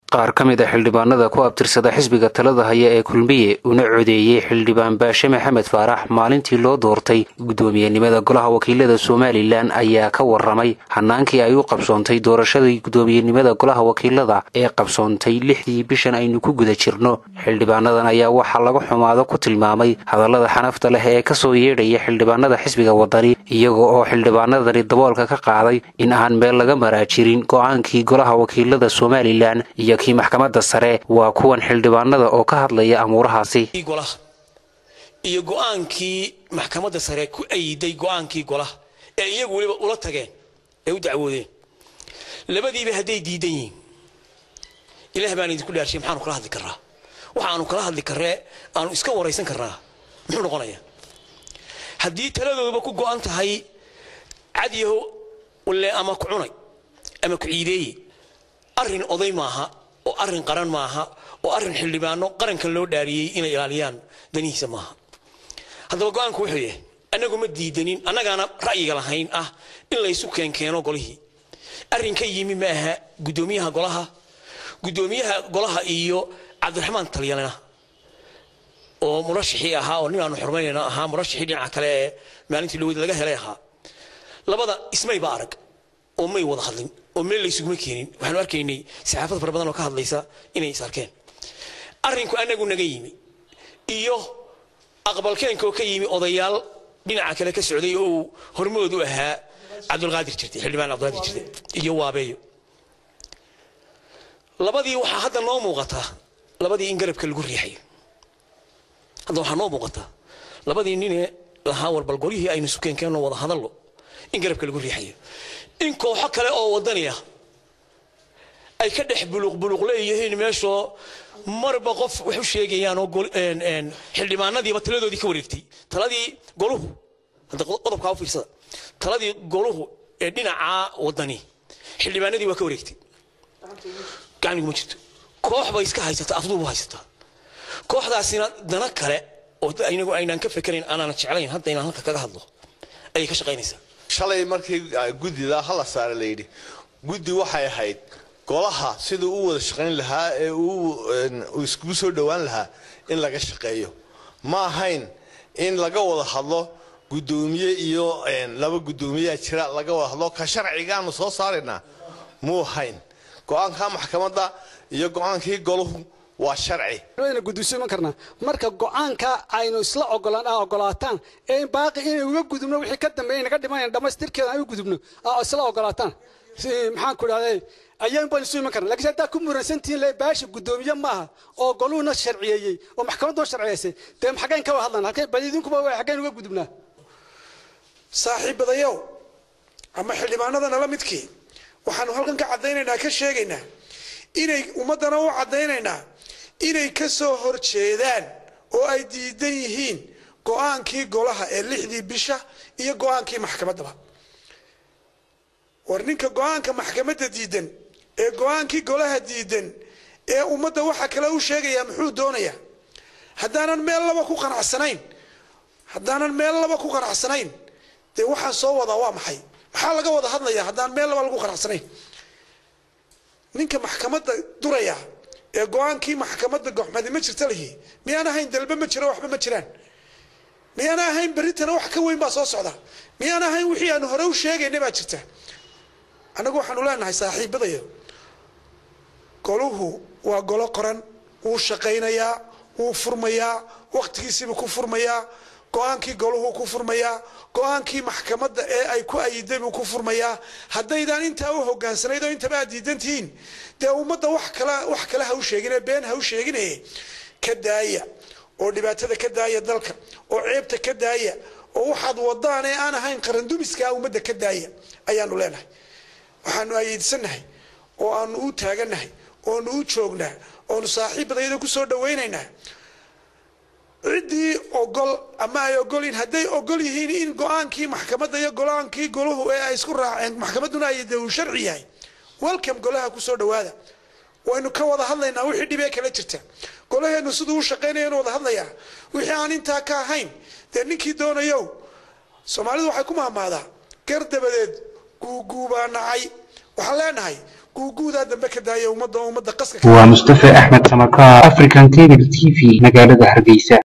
qaar ka mid a xildhibaanada ku abtirsada xisbiga talada haya ee kulmiye una codeeyey xildhibaan baashe maxamed faarax maalintii loo doortay guddoomiyenimada golaha wakiilada somalilan ayaa ka waramay hanaankii ay u qabsoontay doorashadii guddoomiyenimada golaha wakiilada ee qabsoontay lixdii bishan aynu ku guda jirno xildhibaanadan ayaa waxaa lagu xumaado ku tilmaamay hadallada xanafta leh ee kasoo yeedhaya xildhibaanada xisbiga wadani iyaga oo xildhibaanadani daboolka ka qaaday in aan meel laga maraajirin go-aankii golaha wakiilada somalilan iyo kii maxkamadda sare waa kuwan xildhibaanada oo ka hadlaya amuurahaasi golaha iyo go-aankii maxkamadda sare ku ayiday go-aankii golaha ee iyagu weliba ula tageen ee u dacwoodeen labadiiba hadday diidan yihiin ilaah baan idinku dhaarshay maxaanu kala hadli karnaa waxaanu kala hadli karree aanu iska waraysan karnaa muxuu noqonayaa haddii taladooduba ku go-an tahay cadyaho walle ama ku cunay ama ku ciideeye arrin oday maaha oo arrin qaran maaha oo arrin xildhibaano qarankan loo dhaariyey inay ilaaliyaan danihiisa maaha haddaba go-aanku wuxuu yahay annagu ma diidanin annagaana ra'yiga lahayn ah in laysu keenkeeno golihii arrin ka yimi ma aha guddoomiyaha golaha guddoomiyaha golaha iyo cabdiraxmaan talyalena oo murashixii ahaa oo nin aanu xurmaynayna ahaa murashixii dhinaca kale ee maalintii dhaweyd laga helay ahaa labada ismayba arag oo may wada hadlin oo meel laysuguma keenin waxaanu arkaynay saxaafad fara badan oo ka hadlaysa inay is arkeen arrinku annagu naga yimi iyo aqbalkeenka oo ka yimi odayaal dhinaca kale ka socday oo uu hormood u ahaa cabdulqaadir jirtay xildhibaan cabdulqaadir jirtay iyo waabeeyo labadii waxaa hadda noo muuqataa labadii in garabka lagu riixayo hadda waxaa noo muuqataa labadii ninee lahaa warbal golyihii aynu sukeenkeenno wada hadallo in garabka lagu riixayo in kooxo kale oo wadaniya ay ka dhex buluqbuluq leeyihiin meeshoo marba qof wax u sheegayaan oo xildhibaanadiiba taladoodii ka wareegtay taladii goluhu hadda qodobkaa u fiirsada taladii goluhu ee dhinaca wadani xildhibaanadii waa ka wareegtay gacmiguma jirto koox bay iska haysataa afduubu haysataa kooxdaasina dana kale oo inagu aynaan ka fekerayn aanaan jeclayn hadda inaan halka kaga hadlo ayay ka shaqaynaysaa shalay markii guddida hala saare layidhi guddi waxay ahayd golaha siduu u wada shaqayn lahaa ee uu iskugu soo dhowaan lahaa in laga shaqeeyo ma ahayn in laga wada hadlo guddoomiye iyo laba guddoomiyaa jira laga wada hadlo ka sharcigaanu soo saaraynaa muu ahayn go-aanka maxkamadda iyo go-aankii goluhu waa sharci wayna guddoonsiiman karnaa marka go-aanka aynu isla ogolaan aa ogolaataan ee baaqi inay uga gudubno wixii ka dambeeya naga dhimanayna dhammaystirkeeda aan u gudubno aa isla ogolaataan maxaan ku idhahday ayaan baan isu iman karna lakiin haddaa ku muransantihiin le baasha guddoomiye maaha oo goluhuna sharciyeeyey oo maxkamadduna sharciyeysay dee xaggeen ka wada hadlan halkeen bal idinkuba xaggeen uga gudubnaa saaxiibadayow ama xildhibaanada nala midkii waxaanu halkan ka caddaynaynaa ka sheegaynaa inay ummaddana u caddaynaynaa inay ka soo horjeedaan oo ay diidan yihiin go-aankii golaha ee lixdii bisha iyo go-aankii maxkamaddaba war ninka go-aanka maxkamadda diidan ee go-aankii golaha diidan ee ummadda waxa kale u sheegayaa muxuu doonayaa haddaanan meel laba ku qanacsanayn haddaanan meel laba ku qanacsanayn dee waxaan soo wadaa waa maxay maxaa laga wada hadlayaa haddaan meel laba lagu qanacsanayn ninka maxkamadda duraya ee go-aankii maxkamadda goxmadi ma jirta lihi miyaan ahayn dalbe ma jiro waxba ma jiraan miyaan ahayn berritana wax ka weyn baa soo socda miyaan ahayn wixii aanu hore u sheegayna baa jirta annagu waxaanu leenahay saaxiibadayo goluhu waa golo qoran wuu shaqaynayaa wuu furmayaa wakhtigiisiibuu ku furmayaa go-aankii goluhu ku furmayaa go-aankii maxkamadda ee ay ku ayiday buu ku furmayaa haddaydaan intaa u hogaansanayd oo intaba aad diidan tihiin dee ummadda wax kale wax kale ha u sheegine been ha u sheegine ka daaya oo dhibaatada ka daaya dalka oo ceebta ka daaya oo waxaad wadaan ee aan ahayn qarandumiskaa ummadda ka daaya ayaanu leenahay waxaanu ayeydsannahay oo aanu u taagannahay oonu u joognaa oonu saaxiibadayada ku soo dhawaynaynaa ciddii ogol ama ay ogolyiin hadday ogol yihiin in go-aankii maxkamadda iyo go-aankii goluhu ee ay isku raaceen maxkamadduna ay de uu sharci yahay welcome golaha kusoo dhawaada waynu ka wada hadlaynaa wixii dhibee kala jirta golaheennu siduu u shaqaynayanu wada hadlayaa wixii aan intaa ka ahayn dee ninkii doonayow soomaalidu waxay ku mahmaadaa gar dabadeed guuguubaa nacay waxaan leenahay guuguudaa dambe ka daaya ummadda ummadda qaska waa mustafa axmed samakaar african cable t v magaalada hargeysa